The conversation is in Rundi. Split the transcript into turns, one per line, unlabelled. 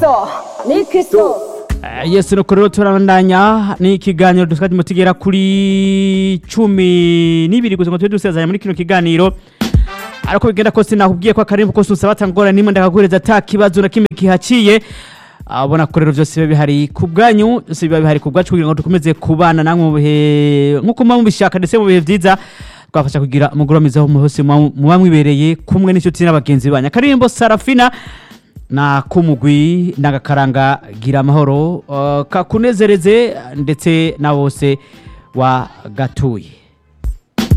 kristo ni kristo
Eh, yesu nuko rero turabandanya ni ikiganiro dusigaje tugera kuri cumi n'ibiri gusa ngo tube dusezanya muri kino kiganiro ariko bigenda kose nakubwiye ko akarimbo kose usaba atangora nimwe ndakaguhereza ata kibazo na kimwe kihaciye abona ko rero byose biba bihari ku bwanyu byose biba bihari ku bwacu kugira ngo dukomeze kubana namwe mu bihe nk'uko muba mubishaka ndetse mu bihe byiza twafasha kugira umugoroba mwiza aho hose muba muba mwibereye kumwe n'inshuti n'abagenzi banyu akarimbo sarafina na kumugwi n'agakaranga gira amahoro uh, kakunezereze ndetse na bose wagatuye